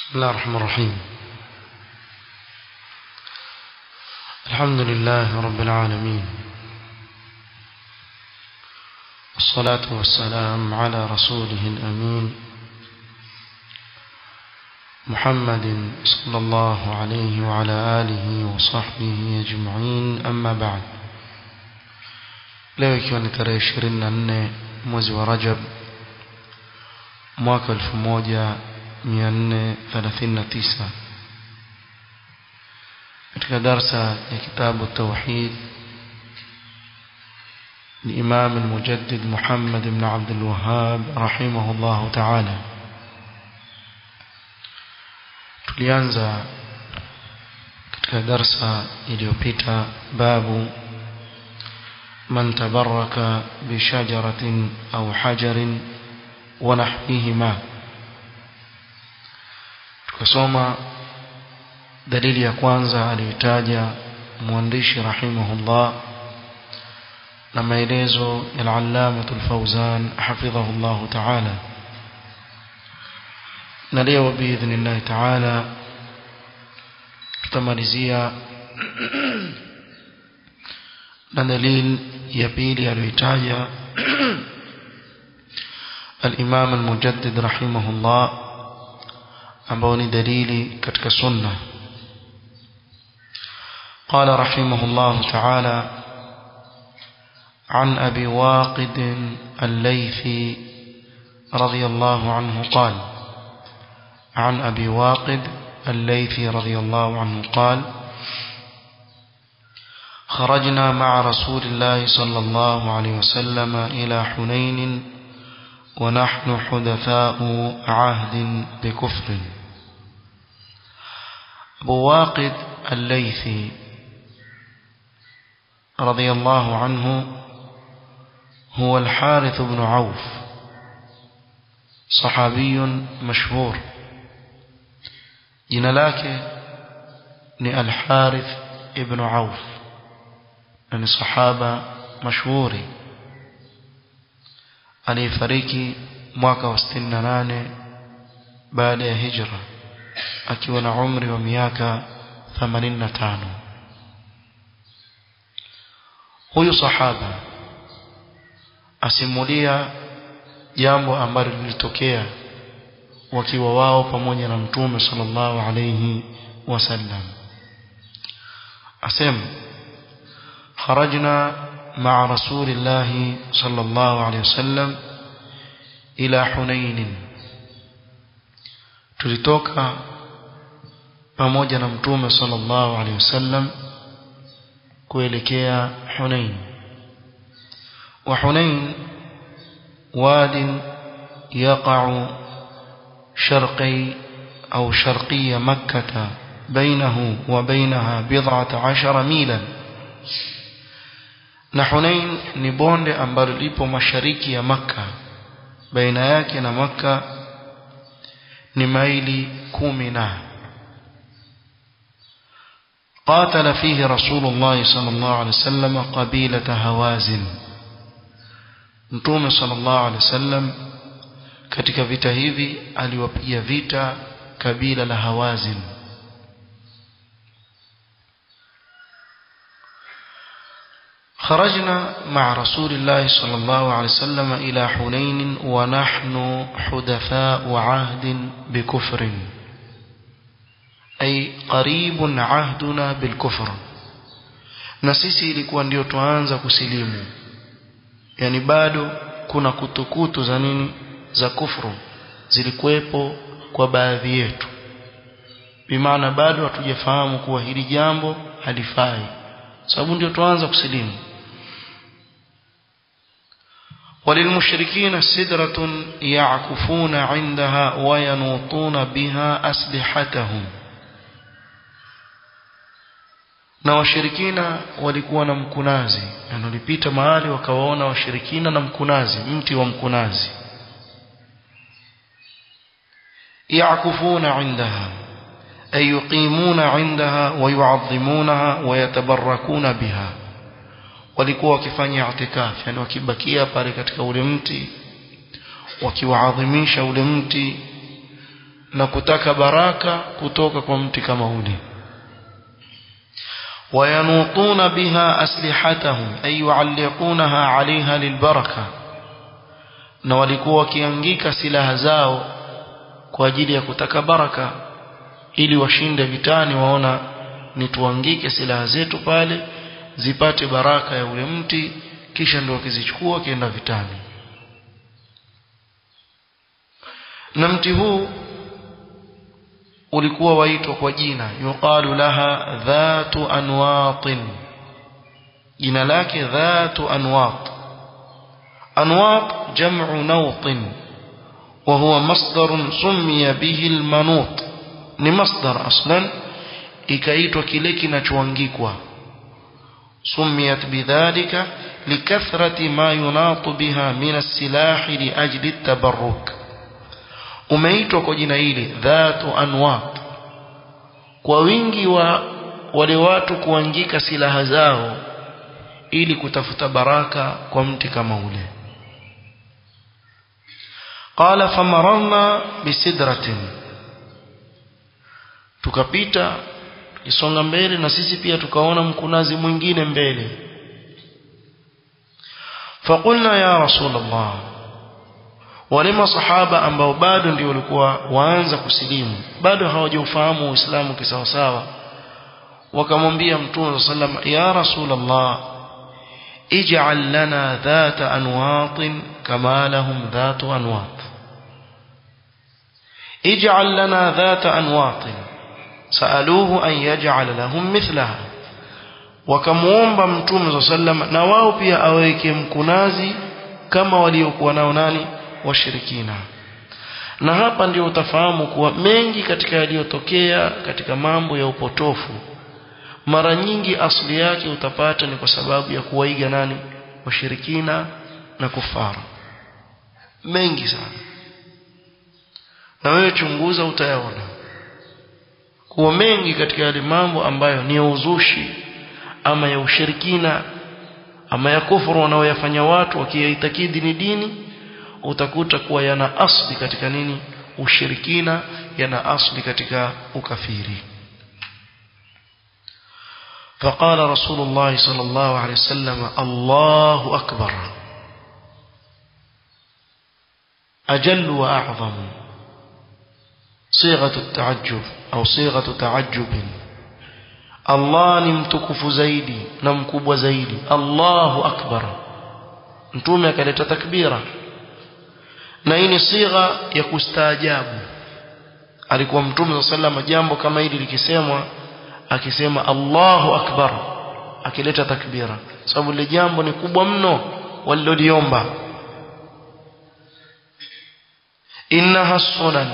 بسم الله الرحمن الرحيم الحمد لله رب العالمين والصلاة والسلام على رسوله الأمين محمد صلى الله عليه وعلى آله وصحبه أجمعين أما بعد leo ikiwa ni tarehe ishirini na nne mwezi wa rajab mwaka elfu moja mia nne thelathini na tisa katika darsa ya kitabu tauhid لإمام المجدد محمد بن عبد الوهاب رحمه الله تعالى tulianza katika darsa iliyopita babu من تبرك بشجرة أو حجر ونحوهما tukasoma dalili ya kwanza aliyotaja mwandishi rahimahullah na maelezo ya al-allamah al-fawzan hafidhahu Allah ta'ala na leo biidhnillah ta'ala tutamalizia na dalili ya pili aliyotaja al-imam al-mujaddid rahimahullah ambao ni dalili katika sunna قال رحمه الله تعالى عن أبي واقد الليثي رضي الله عنه قال عن أبي واقد الليثي رضي الله عنه قال خرجنا مع رسول الله صلى الله عليه وسلم إلى حنين ونحن حدثاء عهد بكفر أبو واقد الليثي رضي الله عنه هو الحارث بن عوف صحابي مشهور jina lake ni Al-Harith ibn Auf na ni sahaba mashuhuri aliyefariki mwaka wa 68 baada ya hijra akiwa na umri wa miaka 85 huyu sahaba asimulia jambo ambalo lilitokea wakiwa wao pamoja na mtume sallallahu alayhi wasallam asema خرجنا مع رسول الله صلى الله عليه وسلم إلى حنين tulitoka pamoja na mtume sallallahu alaihi wasallam kuelekea Hunain wa Hunain واد يقع شرقي أو شرقي مكة بينه وبينها بضعة عشر ميلا na Hunain ni bonde ambalo lipo mashariki ya Makka baina yake na Makka ni maili kumi na قاتل فيه رسول الله صلى الله عليه وسلم قبيلة هوازن Mtume sallallahu alaihi wasallam katika vita hivi aliwapiga vita kabila la Hawazin خرجنا مع رسول الله صلى الله عليه وسلم إلى حنين ونحن حدثاء عهد بكفر أي قريب عهدنا بالكفر نسيسي ilikuwa ndio tuanza kusilimu yani bado kuna kutukutu za nini za kufru zilikuwepo kwa baadhi yetu bimaana bado hatujafahamu kuwa hili jambo halifai sababu ndio tuanza kusilimu وللمشركين سدرة يعكفون عندها وينوطون بها أسلحتهم na washirikina walikuwa na mkunazi na walipita mahali wakawaona washirikina na mkunazi mti wa mkunazi yakufuna indaha ay yuqimuna indaha wa yu'azzimunaha wa yatabarakuna biha walikuwa wakifanya i'tikaf yani wakibakia pale katika ule mti wakiwaadhimisha ule mti na kutaka baraka kutoka kwa mti kama ule وينوطون بها أسلحتهم أي يعلقونها عليها للبركة na walikuwa wakiangika silaha zao kwa ajili ya kutaka baraka ili washinde vitani waona ni tuangike silaha zetu pale zipate baraka ya ule mti kisha ndio wakizichukua wakienda vitani na mti huu ulikuwa waitwa kwa jina yuqalu laha dhatu anwatin jina lake dhatu anwat anwat jam'u nawtin وهو مصدر سمي به المنوط ni masdar aslan ikaitwa kile kinachoangikwa سميت بذلك لكثرة ما يناط بها من السلاح لأجل التبرك umeitwa kwa jina hili dhatu anwat kwa wingi wa wale watu kuangika silaha zao ili kutafuta baraka kwa mti kama ule qala famararna bisidratin tukapita isonga mbele na sisi pia tukaona mkunazi mwingine mbele faqulna ya rasulullah wale masahaba ambao bado ndio walikuwa waanza kusilimu bado hawajaufahamu uislamu kisawasawa wakamwambia mtume sallam ya rasulullah ij'al lana dhata anwatin kama lahum dhatu anwat ij'al lana dhata anwatin saaluhu an yaj'al lahum mithlaha wakamuomba mtume sallam na wao pia aweke mkunazi kama waliokuwa nao nani washirikina na hapa ndio utafahamu kuwa mengi katika yaliyotokea katika mambo ya upotofu mara nyingi asili yake utapata ni kwa sababu ya kuwaiga nani washirikina na kufara mengi sana na wewe chunguza utayaona kuwa mengi katika yale mambo ambayo ni ya uzushi ama ya ushirikina ama ya kufuru wanaoyafanya watu wakiyaitakidi ni dini utakuta kuwa yana asli katika nini ushirikina yana asli katika ukafiri فقال رسول الله صلى الله عليه وسلم الله أكبر أجل وأعظم صيغة التعجب أو صيغة تعجب الله نمتكف زيدي نمكب زيدي الله أكبر نتومي كالتا تكبيرا na hii ni sigha ya kustaajabu alikuwa mtume sallallahu jambo kama hili likisemwa akisema Allahu akbar akileta takbira sababu ile jambo ni kubwa mno waliloliomba innaha sunan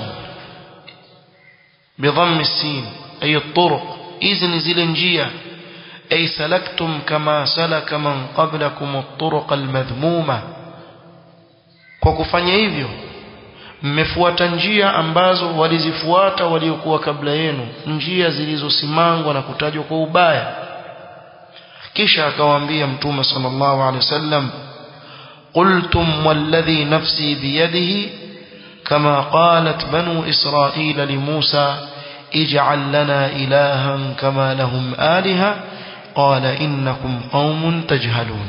bidhamm السين ay الطرق hizi ni zile njia ay salaktum kama salaka man qablakum at-turuq al-madhmuma kwa kufanya hivyo mmefuata njia ambazo walizifuata waliokuwa kabla yenu njia zilizosimangwa na kutajwa kwa ubaya kisha akawaambia mtume sallallahu alaihi wasallam qultum walladhi nafsi biyadihi kama qalat banu israila limusa ij'al lana ilahan kama lahum aliha qala innakum qaumun tajhalun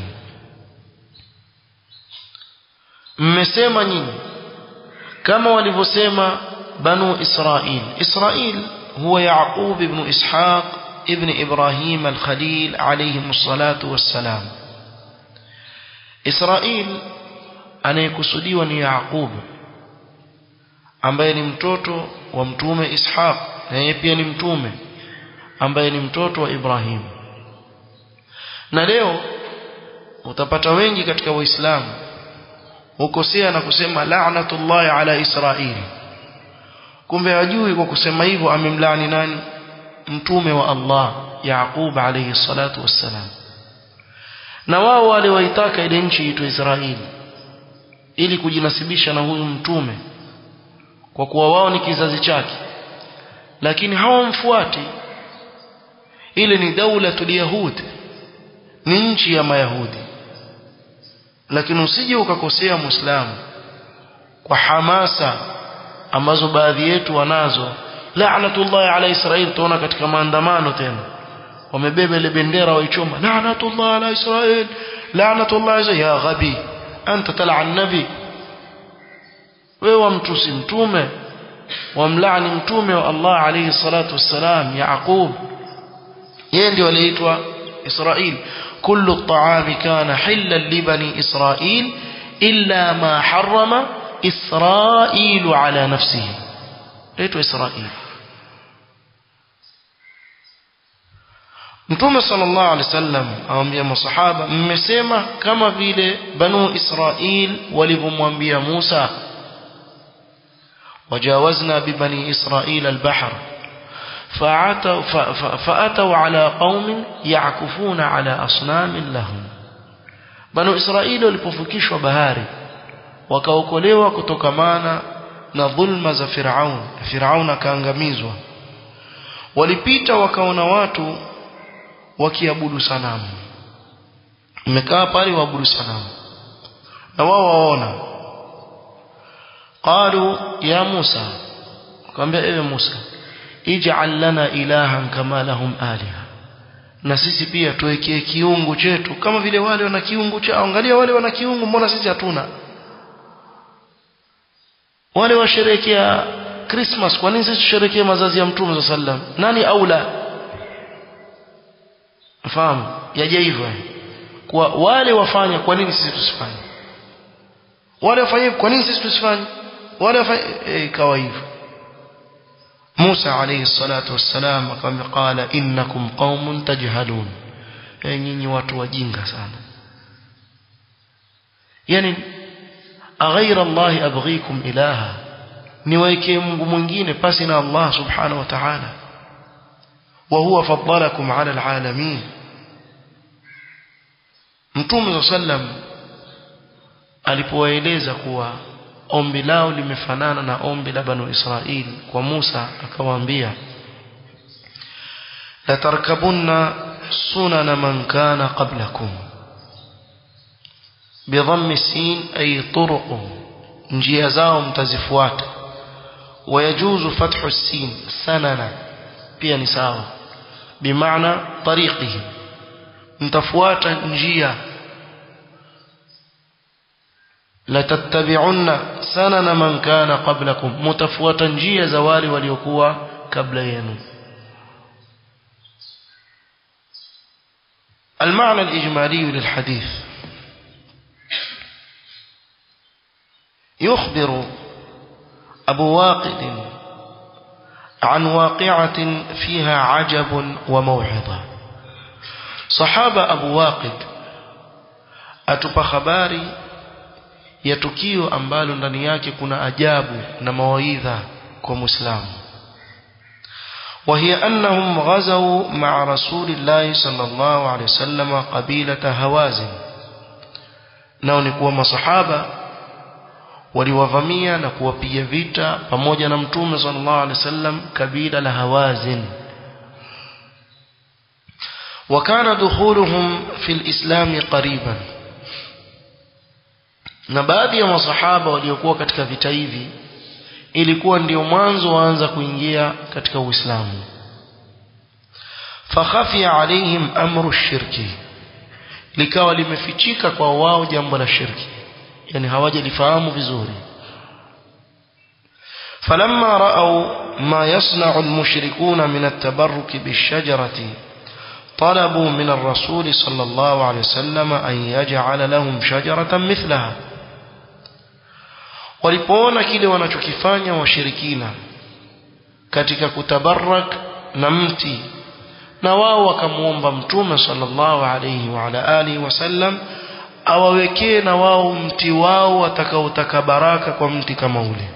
mmesema nyinyi kama walivyosema banu israil israil huwa yaqub ibn ishaq ibn ibrahim al-khalil alayhim salatu wassalam israil anayekusudiwa ni yaqub ambaye ni mtoto wa mtume ishaq na yeye pia ni mtume ambaye ni mtoto wa ibrahim na leo utapata wengi katika waislamu hukosea na kusema la'natullahi ala israili kumbe hajui kwa kusema hivyo amemlaani nani mtume wa Allah Yaqub alayhi salatu wassalam na wao wale waitaka ile nchi itwe Israeli ili kujinasibisha na huyu mtume kwa kuwa wao ni kizazi chake lakini hawamfuati ile ni daulatul yahud ni nchi ya mayahudi lakini usije ukakosea muislamu kwa hamasa ambazo baadhi yetu wanazo la'natullahi ala israil tuona katika maandamano tena wamebeba ile bendera waichoma la'natullahi ala israil la'natullahi ya ghabi anta tal'an nabi wewe wamtusi mtume wamlaani mtume wa Allah alayhi salatu wassalam Yaqub yeye ndio aliitwa Israil kullu at-ta'ami kana hillan li bani Israil illa ma harrama Israil ala nafsihi aitwa Israil Mtume sallallahu alaihi wasallam awambia masahaba mmesema kama vile banu Israil walivyomwambia Musa وجاوزنا ببني إسرائيل البحر فأتوا, فأتوا على قوم يعكفون على أصنام لهم بنو إسرائيل walipofukishwa bahari wakaokolewa kutokamana na dhulma za Firaun Firaun akaangamizwa walipita wakaona watu wakiabudu sanamu mmekaa pale waabudu sanamu na wao waona قالوا يا موسى قام ايه موسى اجعل لنا إلها كما لهم آلهة na sisi pia tuwekee kiungu chetu kama vile wale wana kiungu chao angalia wale wana kiungu mbona sisi hatuna wale washerekea Christmas kwa nini sisi tusherekee mazazi ya mtume sallam nani aula fahamu yaje hivyo kwa wale wafanya kwa nini sisi tusifanye wale wafanye kwa nini sisi tusifanye wale wafanye ikawa hivyo Musa alayhi salatu wassalam akamwambia qala innakum qaumun tajhalun eh nyinyi watu wajinga sana yani aghayra Allah abghikum ilaha niwaekee Mungu mwingine pasi na Allah subhanahu wa ta'ala wa huwa faddalakum ala alalamin Mtume sallam alipowaeleza kuwa ombi lao limefanana na ombi la banu Israili kwa Musa akawaambia la tarkabunna sunana man kana qablakum bidhammi sin ay turuq njia zao mtazifuata wayajuzu fathu sin sanana pia ni sawa bimaana tariqihi mtafuata njia latattabi'unna sanana man kana qablakum mutafuata njia za wale waliokuwa kabla yenu المعنى الإجمالي للحديث يخبر أبو واقد عن واقعة فيها عجب وموعظة صحابة أبو واقد أتبى خباري ya tukio ambalo ndani yake kuna ajabu na mawaidha kwa Muislamu وهي أنهم غزوا مع رسول الله صلى الله عليه وسلم قبيلة هوازن nao ni kuwa masahaba waliwavamia na kuwapiga vita pamoja na mtume sallallahu alaihi wasallam kabila la Hawazin وكان دخولهم في الإسلام قريبا na baadhi ya masahaba waliokuwa katika vita hivi ilikuwa ndio mwanzo waanza kuingia katika Uislamu fakhafia alaihim amru shirki likawa limefichika kwa wao jambo la shirki yani hawajalifahamu vizuri فلما رأوا ما يصنع المشركون من التبرك بالشجرة طلبوا من الرسول صلى الله عليه وسلم أن يجعل لهم شجرة مثلها walipoona kile wanachokifanya washirikina katika kutabarak na mti na wao wakamuomba mtume sallallahu alayhi wa ala alihi wasallam awawekee na wao mti wao watakaotaka baraka kwa mti kama ule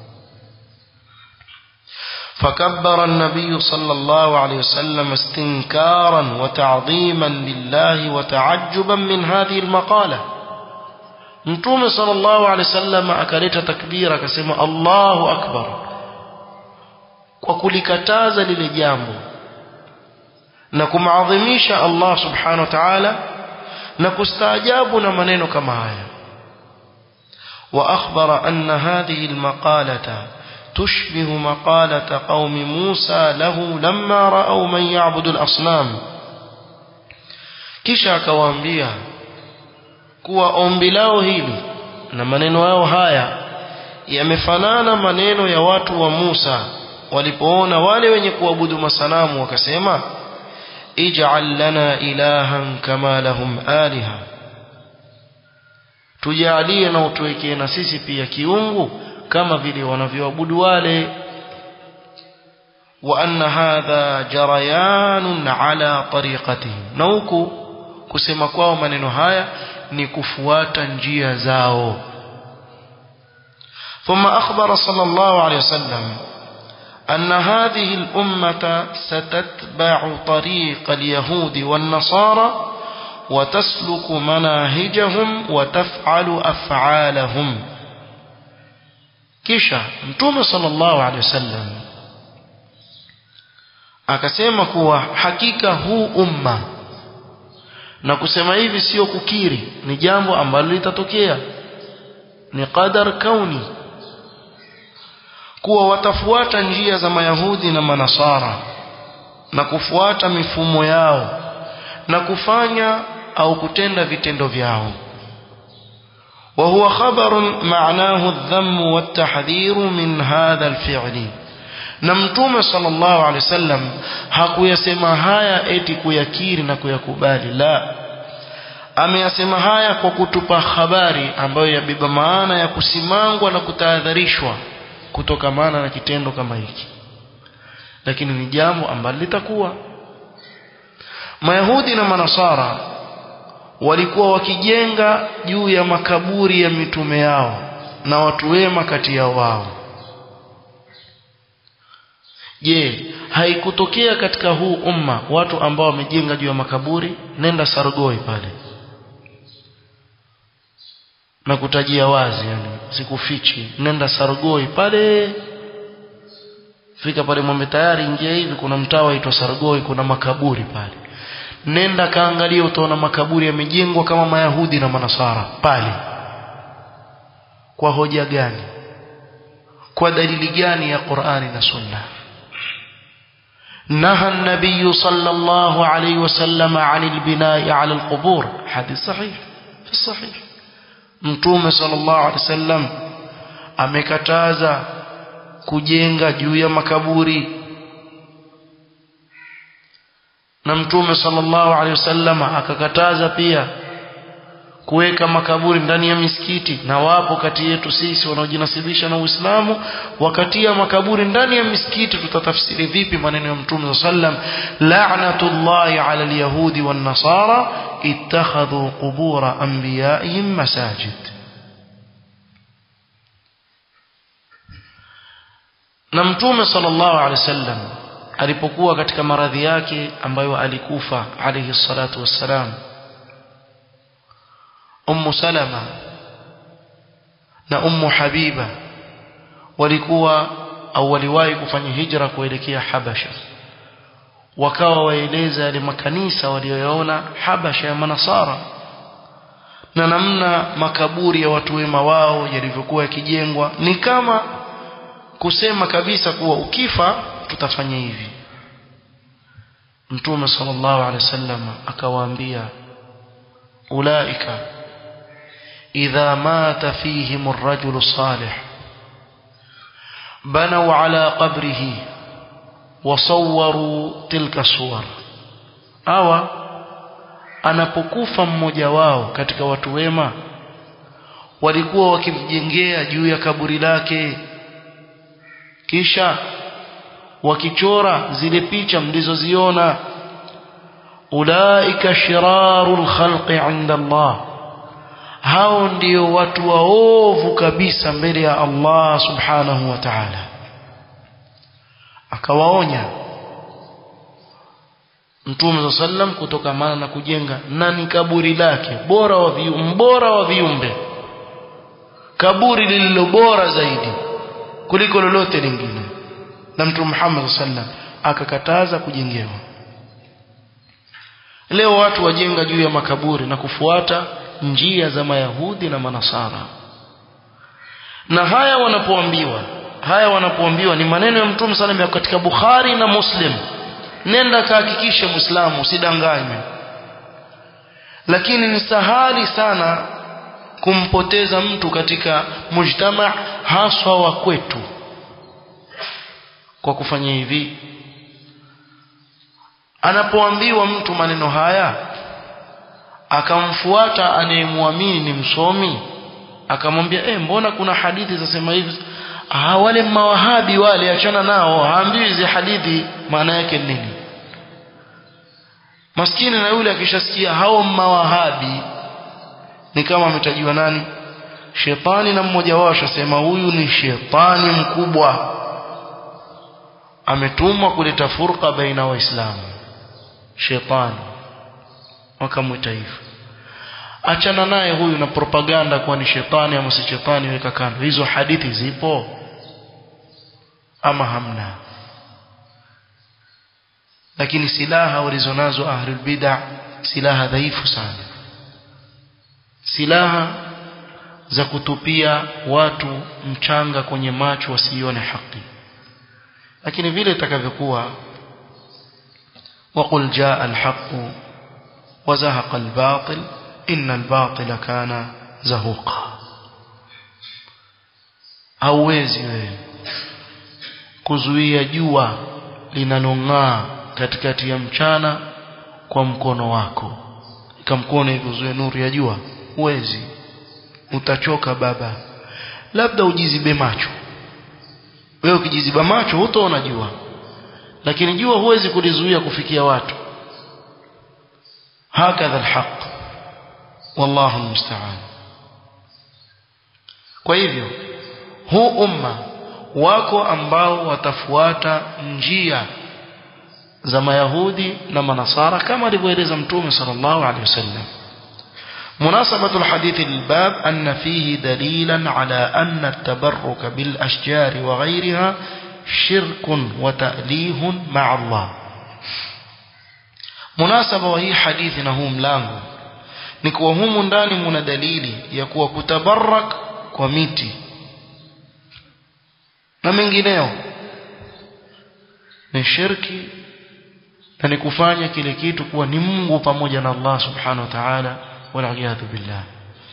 فكبر النبي صلى الله عليه وسلم استنكارا وتعظيما لله وتعجبا من هذه المقالة mtume sallallahu alaihi wasallam akaleta takbira akasema Allahu akbar kwa kulikataza lile jambo na kumaadhimisha Allah subhanahu wa ta'ala na kustaajabu na maneno kama haya wa akhbara anna hadhihi almaqalata تشبه مقالة قوم موسى له لما رأوا من يعبد الأصنام kisha akawaambia kuwa ombi lao hili na maneno yao haya yamefanana maneno ya watu wa Musa walipoona wale wenye kuabudu masanamu wakasema ij'al lana ilahan kama lahum aliha tujalie na utuwekee na sisi pia kiungu kama vile wanavyoabudu wale wa anna hadha jarayanun ala tariqatihim na huku kusema kwao maneno haya ni kufuata njia zao ثم أخبر صلى الله عليه وسلم أن هذه الأمة ستتبع طريق اليهود والنصارى وتسلك مناهجهم وتفعل أفعالهم kisha mtume sallallahu alaihi wasallam akasema kuwa hakika huu umma na kusema hivi sio kukiri ni jambo ambalo litatokea ni qadar kauni kuwa watafuata njia za mayahudi na manasara na kufuata mifumo yao na kufanya au kutenda vitendo vyao وهو خبر معناه الذم والتحذير من هذا الفعل na mtume sallallahu alaihi wasallam hakuyasema haya eti kuyakiri na kuyakubali la ameyasema haya kwa kutupa habari ambayo yabeba maana ya kusimangwa na kutahadharishwa kutokamana na kitendo kama hiki lakini ni jambo ambalo litakuwa mayahudi na manasara walikuwa wakijenga juu ya makaburi ya mitume yao na watu wema kati yao wao je haikutokea katika huu umma watu ambao wamejenga juu ya makaburi nenda sargoi pale na kutajia wazi yani sikufichi nenda sargoi pale fika pale mwambe tayari ingia hivi kuna mtaa waitwa sargoi kuna makaburi pale nenda kaangalia utaona makaburi yamejengwa kama mayahudi na manasara pale kwa hoja gani kwa dalili gani ya Qur'ani na Sunna نهى النبي صلى الله عليه وسلم عن البناء على القبور حديث صحيح في الصحيح متوم صلى الله عليه وسلم amekataza kujenga juu ya makaburi na mtume sallallahu alaihi wasallam akakataza pia kuweka makaburi ndani ya misikiti na wapo kati yetu sisi wanaojinasibisha na Uislamu wakatia makaburi ndani ya misikiti tutatafsiri vipi maneno ya mtume sallam la'natullahi 'ala al-yahudi wan-nasara ittakhadhu qubura anbiya'ihim masajid na mtume sallallahu alaihi wasallam alipokuwa katika maradhi yake ambayo alikufa alayhi salatu wassalam ummu salama na ummu habiba walikuwa au waliwahi kufanya hijra kuelekea habasha wakawa waeleza yale makanisa walioyaona habasha ya manasara na namna makaburi ya watu wema wao yalivyokuwa yakijengwa ni kama kusema kabisa kuwa ukifa tutafanya hivi mtume sallallahu alaihi wasallam akawaambia ulaika idha mata fihim ar-rajulu salih banaw ala qabrihi wasawwaru tilka suwar awa anapokufa mmoja wao katika watu wema walikuwa wakimjengea juu ya kaburi lake kisha wakichora zile picha mlizoziona ulaika shirarul khalqi inda Allah hao ndio watu waovu kabisa mbele ya Allah subhanahu wa ta'ala akawaonya Mtume sallam kutokamana na kujenga nani kaburi lake bora wa viumbe bora wa viumbe kaburi lililo bora zaidi kuliko lolote lingine na Mtume Muhammad sallam akakataza kujengewa leo watu wajenga juu ya makaburi na kufuata njia za mayahudi na manasara na haya wanapoambiwa haya wanapoambiwa ni maneno ya mtume sana ya katika Bukhari na Muslim nenda kahakikishe muislamu usidanganywe lakini ni sahali sana kumpoteza mtu katika mujtama haswa wa kwetu kwa kufanya hivi anapoambiwa mtu maneno haya akamfuata anayemwamini ni msomi akamwambia eh mbona kuna hadithi zasema hivi ah wale mawahabi wale achana nao haambiwi hizi hadithi maana yake nini maskini na yule akishasikia hao mawahabi ni kama ametajiwa nani shetani na mmoja wao ashasema huyu ni shetani mkubwa ametumwa kuleta furqa baina waislamu shetani wakamwita hivyo achana naye huyu na propaganda kuwa ni shetani ama si shetani weka kando hizo hadithi zipo ama hamna lakini silaha walizonazo ahlul bid'ah silaha dhaifu sana silaha za kutupia watu mchanga kwenye macho wasione haki lakini vile itakavyokuwa وقل جاء الحق وزهق الباطل إن الباطل كان زهوقا hauwezi wewe kuzuia jua linalong'aa katikati ya mchana kwa mkono wako ikamkono hivi uzuie nuru ya jua huwezi utachoka baba labda ujizibe macho wewe ukijiziba macho hutaona jua lakini jua huwezi kulizuia kufikia watu hakadha alhaq wallahu almusta'an kwa hivyo huu umma wako ambao watafuata njia za mayahudi na manasara kama alivyoeleza mtume sallallahu alaihi wasallam مناسبة الحديث للباب أن فيه دليلا على أن التبرك بالأشجار وغيرها شرك وتأليه مع الله مناسبة وهي حديثنا هو ملانgo ni kuwa humu ndani muna dalili ya kuwa kutabarak kwa miti na mengineo ni shirki na ni kufanya kile kitu kuwa ni Mungu pamoja na Allah subhanahu wa ta'ala والعياذ بالله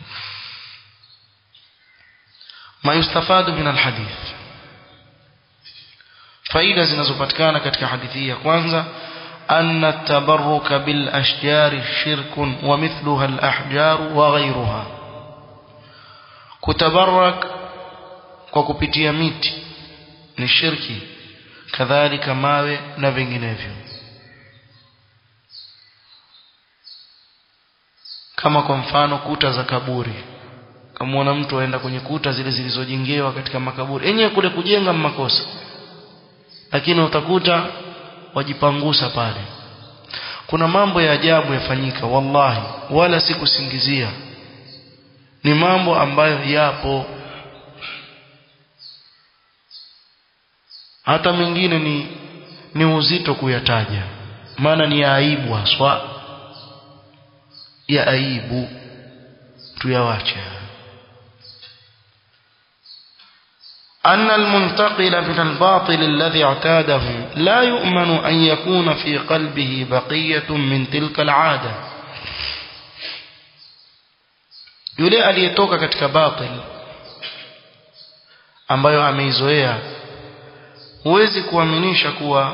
ما يستفاد من الحديث faida zinazopatikana katika hadithi hii ya kwanza أن التبرك بالأشجار شرك ومثلها الأحجار وغيرها كتبرك وكبتيا ميت ni shirki kadhalika mawe na vinginevyo kama kwa mfano kuta za kaburi kamwona mtu aenda kwenye kuta zile zilizojengewa katika makaburi yenyewe kule kujenga makosa lakini utakuta wajipangusa pale kuna mambo ya ajabu yafanyika wallahi wala si kusingizia ni mambo ambayo yapo hata mengine ni ni uzito kuyataja maana ni ya aibu haswa ya aibu tuyawache أن المنتقل من الباطل الذي اعتاده لا يؤمن أن يكون في قلبه بقية من تلك العادة yule aliyetoka katika batil ambayo ameizoea huwezi kuaminisha kuwa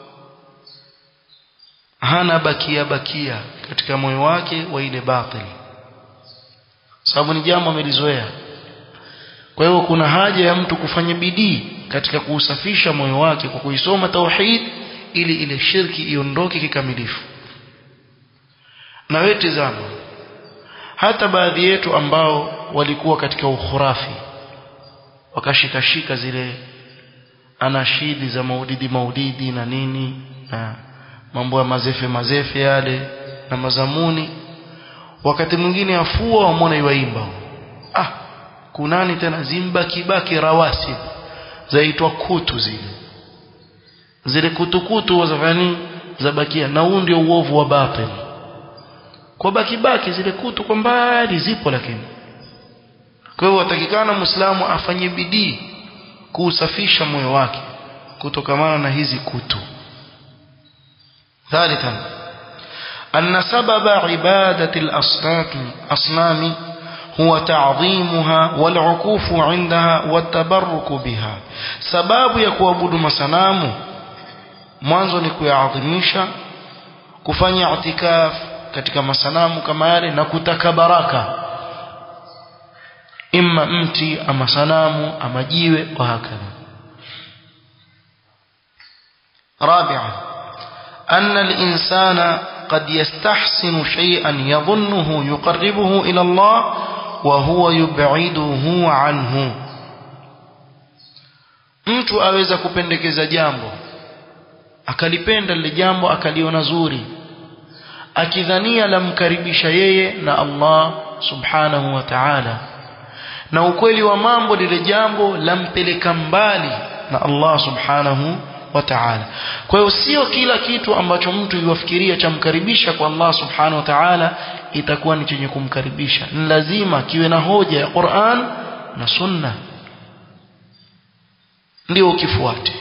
hana bakia bakia katika moyo wake wa ile batil sababu ni jambo amelizoea kwa hiyo kuna haja ya mtu kufanya bidii katika kuusafisha moyo wake kwa kuisoma tauhid ili ile shirki iondoke kikamilifu na wewe tazama hata baadhi yetu ambao walikuwa katika ukhurafi wakashikashika zile anashidi za maudidi maudidi na nini na mambo ya mazefe mazefe yale na mazamuni wakati mwingine afua wamwona iwaimba ah kunani tena zimbaki baki rawasi zaitwa kutu zile zile kutukutu zafani zabakia na huu ndio uovu wa batil kwa baki baki zile kutu kwa mbali zipo lakini kwa hiyo watakikana muislamu afanye bidii kuusafisha moyo wake kutokamana na hizi kutu ثالثا أن سبب عبادة الأصنام أصنام هو تعظيمها والعكوف عندها والتبرك بها سباب يكوابد مسنام mwanzo ni kuyaadhimisha kufanya itikaf katika masanamu kama yale na kutaka baraka imma mti ama sanamu ama jiwe wa hakadha رابعا أن الإنسان قد يستحسن شيئا يظنه يقربه إلى الله وهو يبعده عنه mtu aweza kupendekeza jambo akalipenda lile jambo akaliona zuri akidhania lamkaribisha yeye na Allah subhanahu wa ta'ala na ukweli wa mambo lile jambo lampeleka mbali na Allah subhanahu wa ta'ala kwa hiyo sio kila kitu ambacho mtu yuwafikiria chamkaribisha kwa Allah subhanahu wa ta'ala itakuwa ni chenye kumkaribisha ni lazima kiwe na hoja ya Qur'an na sunna ndio ukifuate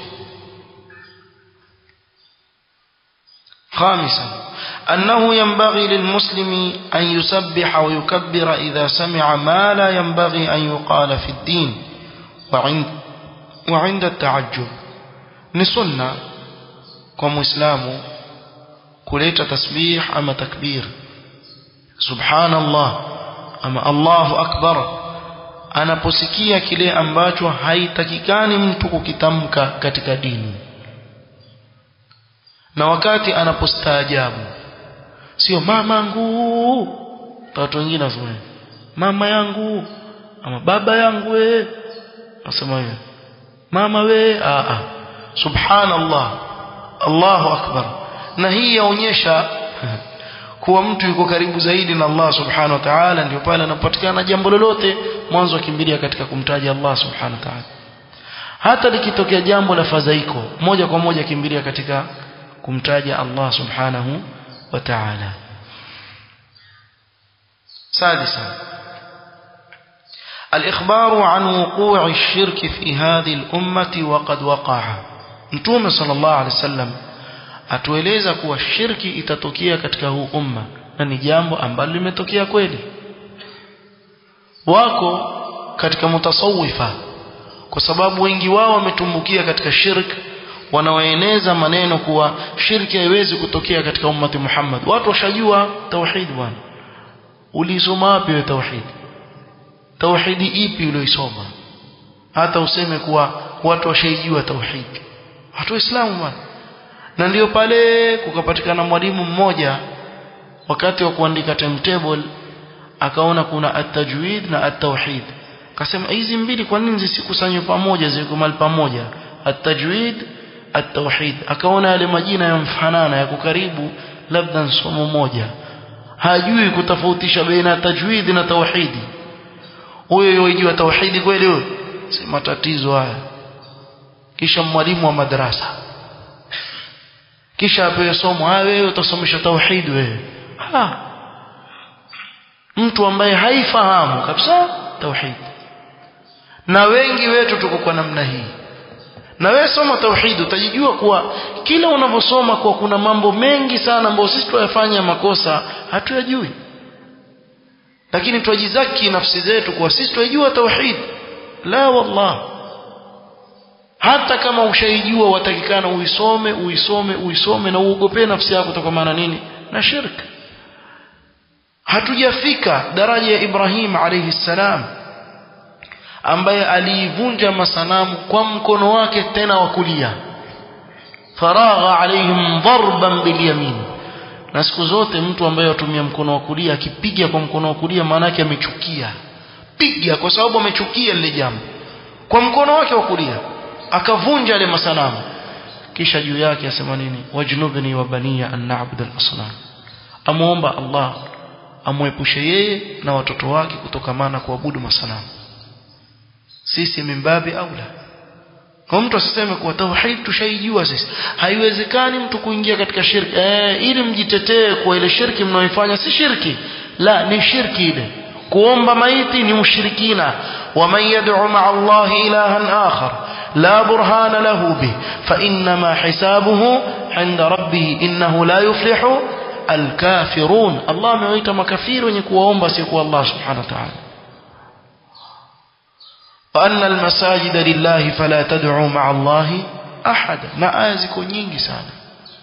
خامسا أنه ينبغي للمسلم أن يسبح ويكبر إذا سمع ما لا ينبغي أن يقال في الدين وعند, وعند التعجب نسنة كمسلم كليت تسبيح أما تكبير سبحان الله أما الله أكبر anaposikia kile ambacho haitakikani mtu kukitamka katika dini na wakati anapostaajabu sio mamangu watu wengine wasema mama yangu ama baba yangu we nasema hivyo mama we a a subhanallah Allahu akbar na hii yaonyesha kuwa mtu yuko karibu zaidi na Allah subhanahu wa ta'ala ndio pale anapatikana jambo lolote mwanzo akimbilia katika kumtaja Allah subhanahu wa ta'ala hata likitokea jambo la fadhaiko moja kwa moja kimbilia katika kumtaja Allah subhanahu wa ta'ala سادسا الإخبار عن وقوع الشرك في هذه الأمة وقد وقع نتوم صلى الله عليه وسلم atueleza kuwa shirki itatokea katika huu umma na ni jambo ambalo limetokea kweli wako katika mutasawifa kwa sababu wengi wao wametumbukia katika shirki wanaoeneza maneno kuwa shirki haiwezi kutokea katika ummati Muhammad watu washajua tauhid bwana ulisoma wapi wewe tauhid tauhidi ipi ulioisoma hata useme kuwa watu washaijua tauhid watu waislamu bwana na ndio pale kukapatikana mwalimu mmoja wakati wa kuandika timetable akaona kuna at-tajwid na at-tauhid akasema hizi mbili kwa nini zisikusanywe pamoja ziwekwe mahali pamoja at-tajwid at-tauhid akaona yale majina yamfanana yako karibu labda somo moja hajui kutofautisha baina tajwid na tauhidi huyo yojua tauhidi kweli huyo si matatizo haya kisha mwalimu wa madrasa kisha apewe somo ah wewe utasomesha tauhid wewe ha mtu ambaye haifahamu kabisa tauhid na wengi wetu tuko kwa namna hii na wewe soma tauhid utajijua kuwa kila unavyosoma kuwa kuna mambo mengi sana ambayo sisi tuyafanya makosa hatuyajui lakini twajizaki nafsi zetu kuwa sisi tunajua tauhid la wallah hata kama ushaijua watakikana uisome uisome uisome na uogopee nafsi yako kutokana nini na shirk hatujafika daraja ya Ibrahim alayhi salam ambaye aliivunja masanamu kwa mkono wake tena wa kulia faragha alaihim darban bilyamin na siku zote mtu ambaye atumia mkono wa kulia akipiga kwa mkono wa kulia maana yake amechukia piga kwa sababu amechukia lile jambo kwa mkono wake wa kulia akavunja yale masanamu kisha juu yake asema nini wajnubni wa baniya an na'budu al-asnam amuomba Allah amwepushe yeye na watoto wake kutokamana kuabudu masanamu sisi mimbabi aula kwa mtu asiseme kuwa tauhid tushaijua sisi haiwezekani mtu kuingia katika shirki eh, ili mjitetee kwa ile shirki mnaoifanya si shirki la ni shirki ile kuomba maiti ni ushirikina waman yad'u ma'a Allah ilahan akhar لا برهان له به فإنما حسابه عند ربه إنه لا يفلح الكافرون الله ميويت مكافير ونكوا أمبا سيكوا الله سبحانه وتعالى وأن المساجد لله فلا تدعوا مع الله أحدا na ziko nyingi sana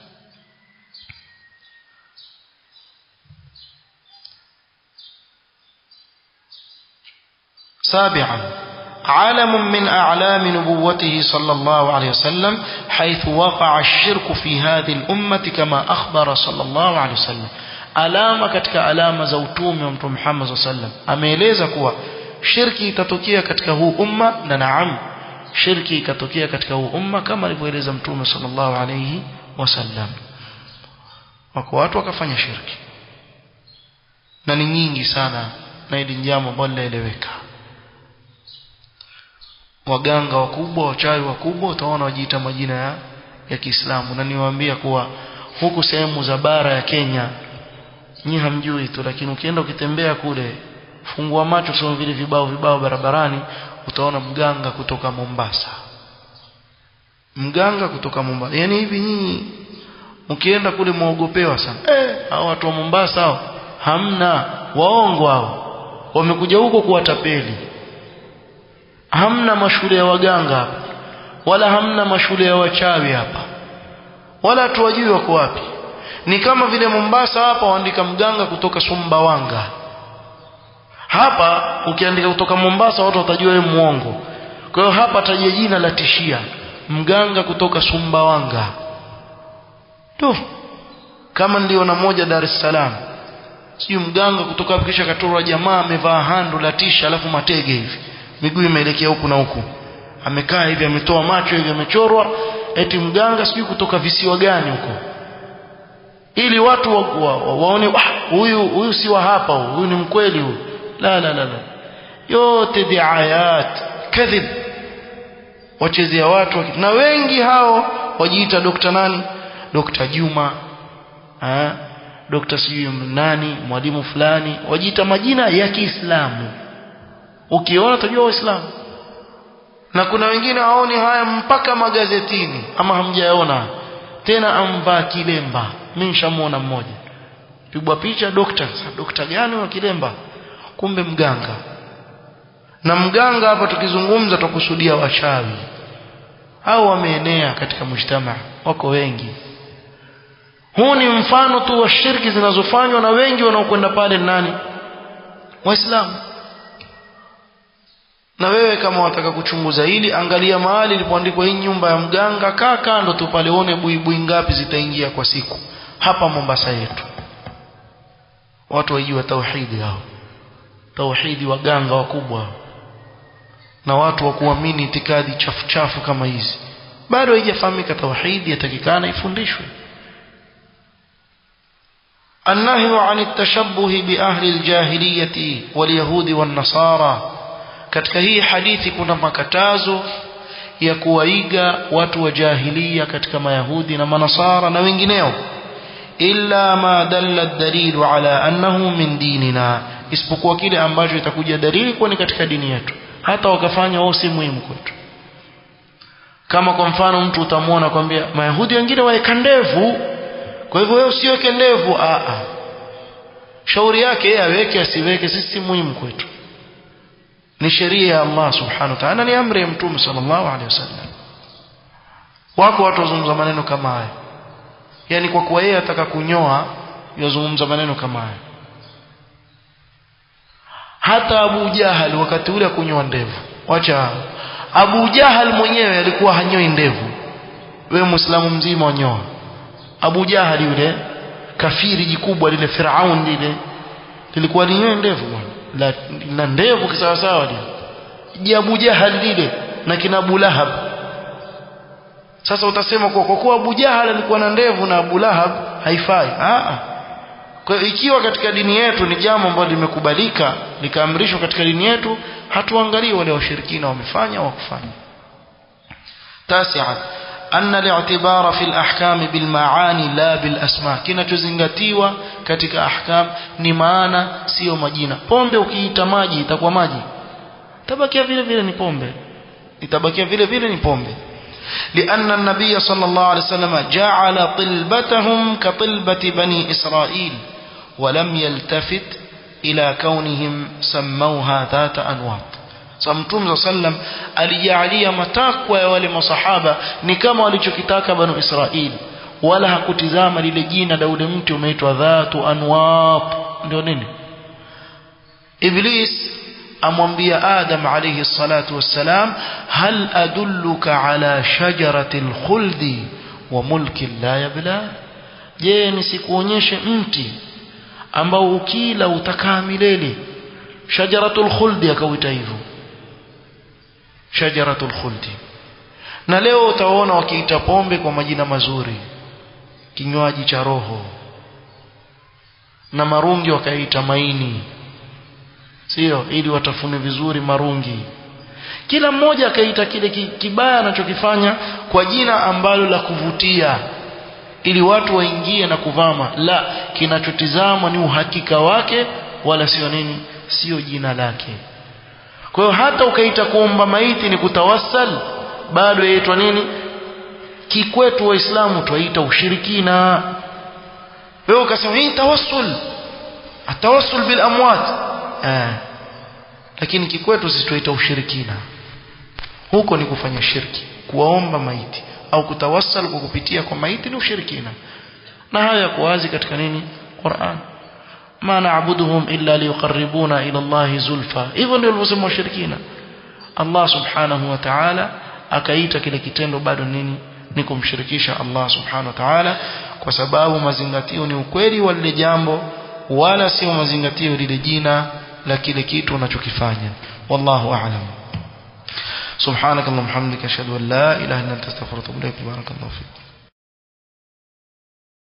سابعا علم من أعلام نبوته صلى الله عليه وسلم حيث وقع الشرك في هذه الأمة كما أخبر صلى الله عليه وسلم alama katika alama za utume wa mtume Muhammad sallallahu alaihi wasallam ameeleza kuwa shirki itatokea katika huu umma na naam shirki ikatokea katika huu umma kama alivyoeleza mtume sallallahu alaihi wasallam wako watu wakafanya shirki na ni nyingi sana na hili jambo ambalo linaeleweka waganga wakubwa wachawi wakubwa utaona wajiita majina ya ya Kiislamu na niwaambia kuwa huku sehemu za bara ya Kenya nyi hamjui tu lakini ukienda ukitembea kule fungua macho sio vile vibao vibao barabarani utaona mganga kutoka Mombasa mganga kutoka Mombasa yani hivi nyinyi ukienda kule muogopewa sana eh hao watu wa Mombasa hao hamna waongo hao wamekuja huko kuwatapeli hamna mashule ya waganga hapa wala hamna mashule ya wachawi hapa wala tuwajui wako wapi ni kama vile Mombasa hapa waandika mganga kutoka Sumbawanga hapa ukiandika kutoka Mombasa watu watajua wewe muongo kwa hiyo hapa tajia jina la tishia mganga kutoka Sumbawanga tu kama ndio na moja Dar es Salaam sio mganga kutoka kisha katorwa jamaa amevaa hando la tisha alafu matege hivi miguu imeelekea huku na huku amekaa hivi ametoa macho hivi amechorwa eti mganga sijui kutoka visiwa gani huko ili watu wa, wa, wa, waone huyu wa, huyu si wa hapa huyu ni mkweli huyu la la la la yote diayat kadhib wachezea watu na wengi hao wajiita dokta nani dokta Juma eh dokta sijui nani mwalimu fulani wajiita majina ya Kiislamu ukiona utajua waislamu na kuna wengine haoni haya mpaka magazetini ama hamjaona tena amvaa kilemba mimi nishamuona mmoja pigwa picha dokta dokta gani wa kilemba kumbe mganga na mganga hapa tukizungumza tukusudia wachawi au wameenea katika mujtama wako wengi huu ni mfano tu wa shirki zinazofanywa na wengi wanaokwenda pale nani waislamu na wewe kama wataka kuchunguza hili angalia mahali ilipoandikwa hii nyumba ya mganga kaa kando tu pale uone buibui ngapi zitaingia kwa siku hapa Mombasa yetu watu waijua tauhidi hao tauhidi waganga wakubwa na watu wa kuamini itikadi chafu chafu kama hizi bado haijafahamika tauhidi yatakikana ifundishwe النهي عن التشبه بأهل الجاهلية واليهود والنصارى katika hii hadithi kuna makatazo ya kuwaiga watu wa jahilia katika mayahudi na manasara na wengineo illa ma dalla dalilu ala annahu min dinina isipokuwa kile ambacho itakuja dalili kuwa ni katika dini yetu hata wakafanya wao si muhimu kwetu kama kwa mfano mtu utamwona kwambia mayahudi wengine waeka ndevu kwa hivyo wewe usiweke ndevu a a shauri yake yeye aweke asiweke sisi si muhimu kwetu ni sheria ya Allah subhanahu wa ta'ala ni amri ya mtume sallallahu alaihi wasallam wako watu wazungumza maneno kama haya yani kwa kuwa yeye ataka kunyoa yazungumza maneno kama haya hata Abu Jahal wakati ule kunyoa ndevu wacha Abu Jahal mwenyewe alikuwa hanyoi ndevu wewe muislamu mzima wanyoa Abu Jahal yule kafiri jikubwa lile Firaun lile lilikuwa linyoe ndevu bwana la, na ndevu kisawasawa lile je Abu Jahal lile na kina Abu Lahab sasa utasema kwa kuwa Abu Jahal alikuwa na ndevu na Abu Lahab haifai ah kwa hiyo ikiwa katika dini yetu ni jambo ambalo limekubalika likaamrishwa katika dini yetu hatuangalii wale washirikina wamefanya au kufanya tasi'a أن الاعتبار في الأحكام بالمعاني لا بالأسماء kinachozingatiwa katika ahkam ni maana sio majina pombe ukiita maji itakuwa maji tabakia vile vile ni pombe itabakia vile vile ni pombe لأن النبي صلى الله عليه وسلم جعل طلبتهم كطلبة بني إسرائيل ولم يلتفت إلى كونهم سموها ذات أنواط samtum sallam alijalia matakwa ya wale masahaba ni kama walichokitaka banu israil wala hakutizama lile jina la ule mti umeitwa dhatu anwat ndio nini iblis amwambia adam alayhi salatu wassalam hal adulluka ala shajarati alkhuldi wa mulki la yabla je nisikuonyeshe mti ambao ukila utakaa milele shajaratul khuldi akauita hivyo shajaratul khuldi na leo utaona wakiita pombe kwa majina mazuri kinywaji cha roho na marungi wakaita maini sio ili watafune vizuri marungi kila mmoja akaita kile kibaya anachokifanya kwa jina ambalo la kuvutia ili watu waingie na kuvama la kinachotizamwa ni uhakika wake wala sio nini sio jina lake kwa hiyo hata ukaita kuomba maiti ni kutawassal bado yaitwa nini kikwetu waislamu twaita ushirikina wewe ukasema hii tawassul atawassul bil amwat eh lakini kikwetu sisi twaita ushirikina huko ni kufanya shirki kuwaomba maiti au kutawassal kwa kupitia kwa maiti ni ushirikina na haya yako wazi katika nini Qur'an ma na'buduhum illa liyuqarribuna ila Allah zulfa hivyo ndio walivyosema washirikina Allah subhanahu wa ta'ala akaita kile kitendo bado nini ni kumshirikisha Allah subhanahu wa ta'ala kwa sababu mazingatio ni ukweli wa lile jambo wala sio mazingatio lile jina la kile kitu unachokifanya wallahu a'lam سبحانك اللهم وبحمدك اشهد ان لا اله الا انت استغفرك واتوب اليك بارك الله فيك